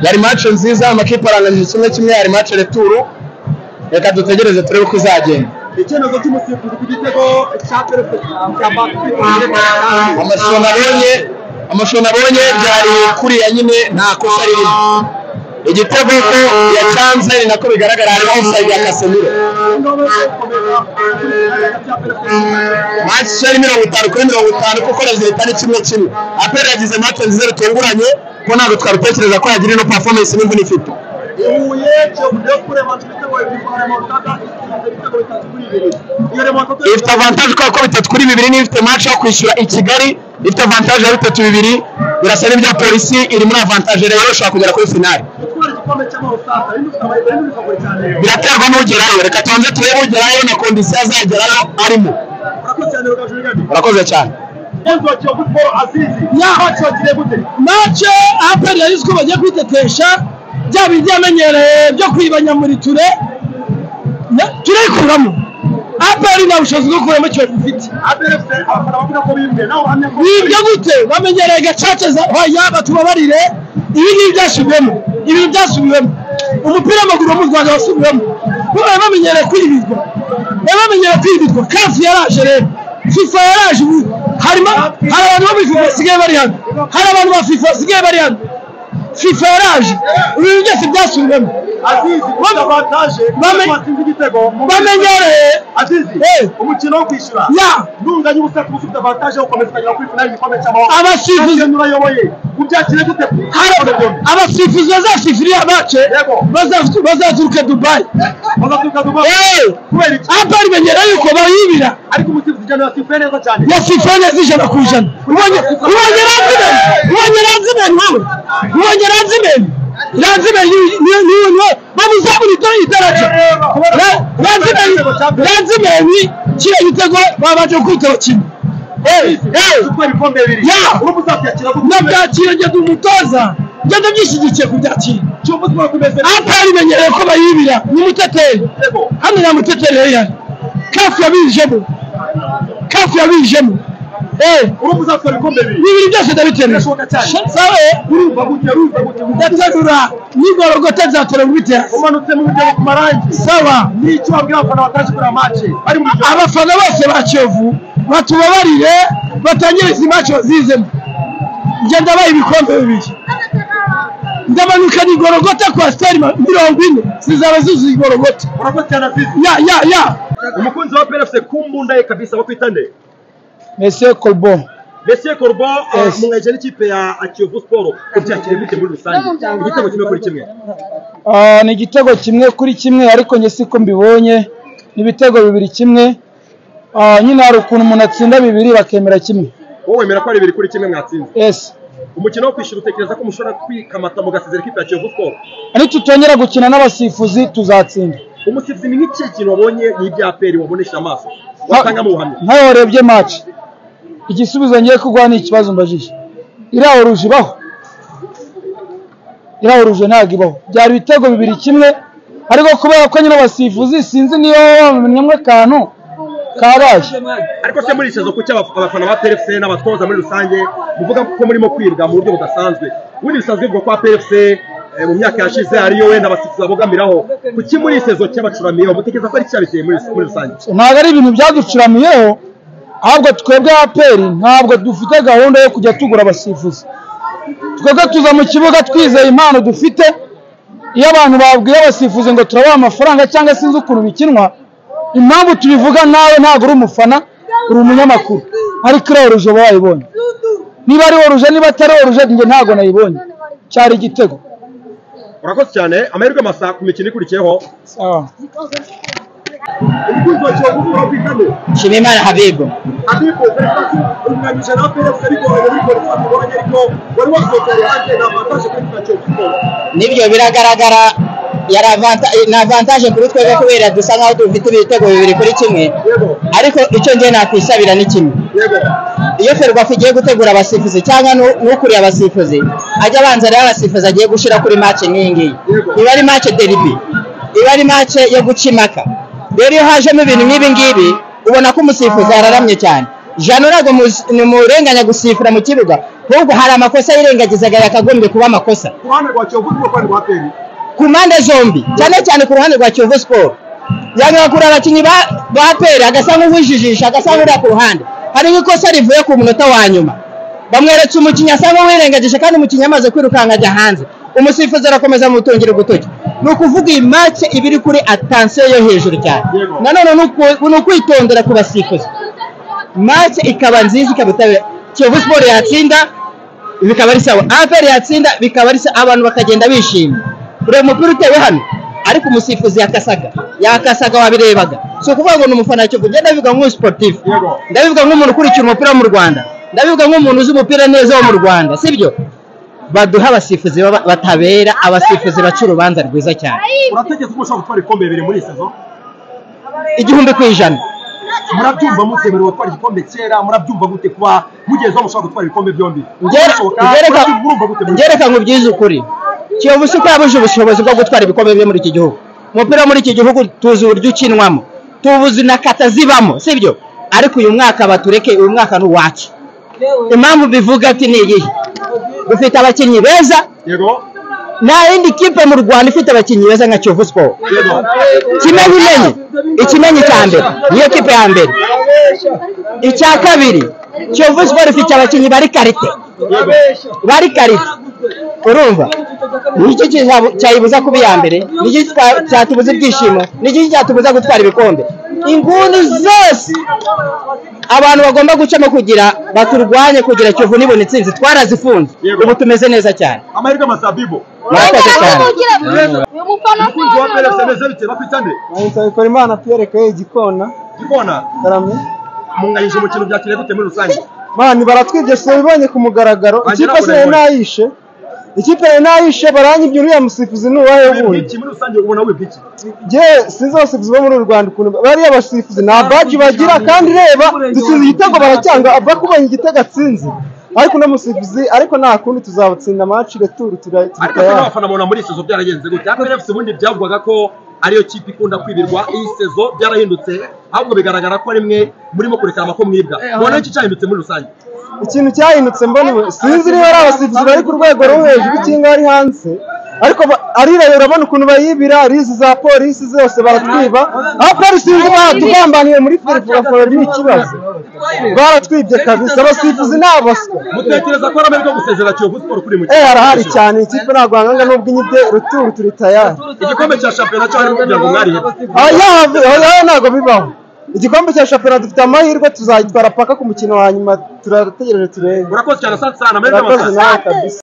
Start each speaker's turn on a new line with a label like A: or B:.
A: yari match nziza amakipe aranganyije kimwe kimwe yari match returu reka dutegereze turebe uko izagenda
B: icyemezo cy'umusifuzi ku gitego cya perezida cya
A: amashusho nabonye amashusho nabonye byari kuriya nyine nta kosa ririmo igitego yuko yacanze ni nako bigaragara harimo offside ya Casemiro match yari mirongo itanu kuri mirongo itanu kuko resultat ni kimwe kimwe apera yagize match nziza rutunguranye ko ntabwo twarutekereza ko yagira ino performance n'imvune ifite
B: huye kiyovu ndekure mancu ibitego bibiri kwa remontada ifite ibitego bitatu kuri bibiri iyo remontada
A: ifite avantage kubera ko bitatu kuri bibiri niyo ifite match yo kwishyura i Kigali ifite avantage ya bitatu bibiri birasa n'ibya polisi iri muri avantage rero ishobora kugera kuri finale
B: gutwara igikombe cy'amahosata rindi ufite amayeri rindi bikagura cyane
A: biraterwa n'ugerayo reka tubanze turebe ugerayo na kondisiyo azagerayo arimo
B: urakurikirana rugaju rigari
A: urakoze cyane
B: umukunzi wa kiyovu siporo azizi yaho cyogire gute
C: mace aperi yari iziko bagiye kwitetesha bya bindi yamenyereye byo kwibanya muri ture na- turayikuramo aperi nta bushobozi bwo kuramo ikibazo ifite
B: aderefuse abafana bavuga ko bibwe nawe uhamya ko
C: bibyo gute bamenyereye gacaca za hoya batubabarire ibi ngibi byasubiyemo ibintu byasubiwemo umupira w'amaguru wo mu rwanda wasubiwemo baba bamenyereye kwibirwa baba bamenyereye kwibirwa kafu yaraje rero fifa yaraje ubu harimo hari abantu bo muri fifa basigaye bari hano hari abantu ba fifa basigaye bari hano fifa yaraje ibintu byose byasubiwemo
B: azizi kubona avantaje
C: Bame-
B: batsinze igitego mu-
C: bamenyereye
B: azizi
C: Eh.
B: umukino wo kwishyura
C: ya
B: ntunganye ubusa kuba ufite avantaje yo gukomeza ukagera kuri finali igikombe cy'amahoro
C: abasifuzi
B: ibyo urayoboye ubyakire gute
C: hari abasifuzi bazasifiriya bace
B: Yego.
C: bazatu- bazaturuka dubayi
B: bazaturuka duba
C: Eh.
B: kubera iki
C: apari menyera yuko bayibira
B: ariko umusifuzi cyane yasifuye neza cyane
C: yasifuye neza ijana ku ijana ubonye ubonye ranzimen ubonye ranzimen wowe ubonye ranzimen ranzimen niyo niyo niyo bamuzamurita idaraja Ra- ranzimen ranzimen kiriya gitego babanje kwitaba kimwe Eh, eh,
B: gutwara ibikombe bibiri
C: Ya.
B: ubu uzakiyakira gute
C: nabyakira ngenda umutoza ngenda byishyigikiye kubyakira
B: cyumba twaba tumeze
C: apari menyereye ko bayibira ni umuteteri
B: igitego
C: hano nta muteteri yari ihari kafu yabijemo kafu yabijemo eee
B: ubu uzakora ibikombe bibiri
C: bibiri byose ndabiterura
B: Birashoboka cyane.
C: sawa
B: urumva gute urumva gute
C: ndaterura nigorogota nzatora muri terasi
B: umanutse mu buryo bwo ku marangi
C: sawa
B: n'icyo wabwira abafana bataje kureba mace bari mu gihugu
C: abafana bose ba kiyovu batubabarire batangire izi maco zizemo njye ndabaha ibikombe bibiri ndamanuka nigorogota kwa sitari ma- mirongo ine zizaba zuzuye igorogota
B: urakoze cyane azizi
C: ya ya ya
B: umukunzi wa PRFC kumbundaye kabisa bakwitande
C: mese kolbo
B: Monsieur Corbo
C: Yes.
B: mwaje n'ikipe ya Kiyovu Sport kubyakira gute muri rusange igitego kimwe kuri kimwe
D: Ah, ni igitego kimwe kuri kimwe ariko njye siko mbibonye ni ibitego bibiri kimwe Ah, nyine hari ukuntu umuntu atsinda bibiri bakemera kimwe
B: wowe wemera ko ari bibiri kuri kimwe mwatsinze
D: yes
B: umukino wo kwishyura utekereza ko mushobora kwikamata mugasezera ikipe ya Kiyovu Sport
D: nitutongera gukina n'abasifuzi tuzatsinda
B: umusifuzi ni nk'ikihe kintu wabonye n'ibya peri wabonesha amaso watangamo ubuhamya
D: nkaho warebye match igisubizo ngiye kuguha ni ikibazo mbajije iriya oruje ibaho iriya oruje ntabwo ibaho byari ibitego bibiri kimwe ariko kubera ko nyine abasifuzi sinzi niba bamenyemo akantu karaye
B: ariko se muri icyo kuki aba- abafana ba PFC n'abatoza muri rusange muvuga ko murimo kwibwa mu buryo budasanzwe ubundi bisanzwe bivugwa ko ba PFC eh, mu myaka yashize ariyo wenda abasifuzi babogamiraho kuki muri iki sezo cy'abacuramiro mutekereza ko ari cyabiteye muri muri rusange
D: ntabwo ari ibintu byaducuramiyeho ahubwo twebwe aperi ntabwo dufite gahunda yo kujya tugura abasifuzi twebwe tuza mu kibuga twizeye impano dufite iyo abantu babwiye abasifuzi ngo turabaha amafaranga cyangwa sinzi ukuntu bikinwa impamvu tubivuga nawe ntabwo uri umufana uri umunyamakuru ariko iriya oruje uba wayibonye niba ari oruje niba atari oruje njye ntabwo nayibonye cyari igitego
B: urakoze cyane amahirwe masa ku mikino ikurikiyeho
D: Sawa.
B: umukunzi wa kiyovu uri kwitamo
A: nshimiyimana habibu
B: ariko umwanyije na PFC ariko ariko twabonye ariko wari wasohokeye hanze na avantage kuri iki kiyovu
A: n'ibyo biragaragara yari avanta- ni avantage kuri twebwe kubera dusa nkaho dufite ibitego bibiri kuri kimwe
B: yego
A: ariko icyo ngiye nakwisabira ni kimwe
B: yego
A: iyo ferwafa igiye gutegura abasifuzi cyangwa nu- n'ukuriye abasifuzi ajya abanza rero abasifuzi agiye gushyira kuri mace nk'iyi ngiyi iba ari mace deribi iba ari mace yo guca impaka rero iyo hajemo ibintu nk'ibi ngibi ubona ko umusifuzi yararamye cyane jano ntabwo muzi- ni umurenganya gusifura mu kibuga ahubwo hari amakosa yirengagizaga yakagombye kuba amakosa
B: ku ruhande rwa kiyovu rwo rwa aperi
A: ku mpande zombi cyane cyane ku ruhande rwa kiyovu siporo yagakura abakinnyi ba ba aperi agasa nk'uwijijisha agasa nk'uri ku ruhande hari nk'ikosa rivuye ku munota wa nyuma bamweretse umukinnyi asa nk'uwirengagije kandi umukinnyi amaze kwirukanka ajya hanze umusifuzi arakomeza amutungira urutoki ni ukuvuga iyi make iba iri kuri atansiyo yo hejuru cyane nanone ni uku- ni ukwitondera ku basifuzi make ikaba nziza ikaba itabera kiyovu siporo yatsinda bikaba ari sawa aperi yatsinda bikaba ari sawa abantu bakagenda bishimye ureba umupira utewe hano ariko umusifuzi yakasaga yakasaga wabirebaga si ukuvuga ngo ni umufana wa kiyovu njye ndabivuga nk'umu sportif
B: Yego.
A: ndabivuga nk'umuntu ukurikira umupira wo mu rwanda ndabivuga nk'umuntu uzi umupira neza wo mu rwanda sibyo baduha abasifuzi baba- batabera abasifuzi baca urubanza rwiza cyane
B: uratekereza ko ushobora gutwara ibikombe bibiri muri iyi sazo
A: igihumbi ku ijana
B: murabyumva mutemerewe gutwara igikombe kera murabyumva gute kuba mugeze aho mushobora gutwara ibikombe byombi Birashoboka? Murumva gute muri-
A: ngereka ngo ubyize ukuri kiyovu si ko yabuze ubushobozi bwo gutwara ibikombe byo muri iki gihugu umupira wo muri iki gihugu tuzi uburyo ukinwamo tubuzi na kata zibamo sibyo ariko uyu mwaka batureke uyu mwaka ni uwacu impamvu bivuga ati ni iyihe dufite abakinnyi beza
B: yego
A: nta yindi kipe mu rwanda ifite abakinnyi beza nka kiyovu siporo
B: yego
A: kimenyi imenyi ikimenyi cya mbere niyo kipe ya mbere icya kabiri kiyovu siporo ifite abakinnyi bari karite bari karite urumva niki kiza- cyayibuza kuba iya mbere niki twa- cyatubuza ibyishimo niki cyatubuza gutwara ibikombe inguni zose abantu bagomba gucamo kugira baturwanye kugira kiyovu nibona intsinzi twarazifunze
B: Yego.
A: ubu tumeze neza cyane
B: amahirwe amazabibo
A: murakoze cyane
B: umukunzi wa aperi ameze bite bafite ane
D: ahita bikora imana pierre kaye igikona
B: igikona
D: karame
B: munganyije umukino byakiriye gute muri rusange
D: mani baratwigisha babibonye ku mugaragaro
B: Wanjye
D: ikipe se
B: nakubonye.
D: nayishe ikipe nayishe baranyibye uriya musifuzi ni uwahe
B: wibwa
D: wundi
B: iki muri rusange ubona wibwa iki
D: je sinzi abasifuzi bo muri uru rwanda ukuntu bariya abasifuzi nta baji bagira kandi reba dutsinze igitego baracyanga bakubonye igitego atsinze ariko uno musifuzi ariko nta kundi tuzabatsinda amaci returu
B: ariko se
D: turayatsinda
B: n'abafana babona muri iyi sezo byaragenze gute aperi efuse ubundi byavugaga ko ariyo kipe ikunda kwibirwa iyi sezo byarahindutse ahubwo bigaragara ko rimwe murimo kurekera amako mwibwa mubona iki cyahindutse muri rusange
D: ikintu cyahindutse mboneye sinzi niba ari abasifuzi bari ku rwego rwo hejuru cyangwa ari hanze ariko ba- arireba urabona ukuntu bayibira arizi za polisi zose baratwiba aho polisi yunze batugambaniye muri firigo bakababwira ikibazo baratwibye kabisa abasifuzi ni abaswa
B: mutekereza ko ari amahirwe yo gusezera kiyovu siporo kuri mu
D: eh harahari cyane ikipe ntabwo wanganga n'ubwo inyibye ruturu turi tayari
B: igikombe cya shampiyona cyangwa kugira ngo mwarihebe
D: ayahavi ayahavi ntabwo bibaho igikombe cya shampiyona dufite amahirwe tuzayitwara paka ku mukino wa nyuma turategereje turebe
B: murakoze cyane asante sana amahirwe
D: murakoze
B: amasaha
D: nawe kabisa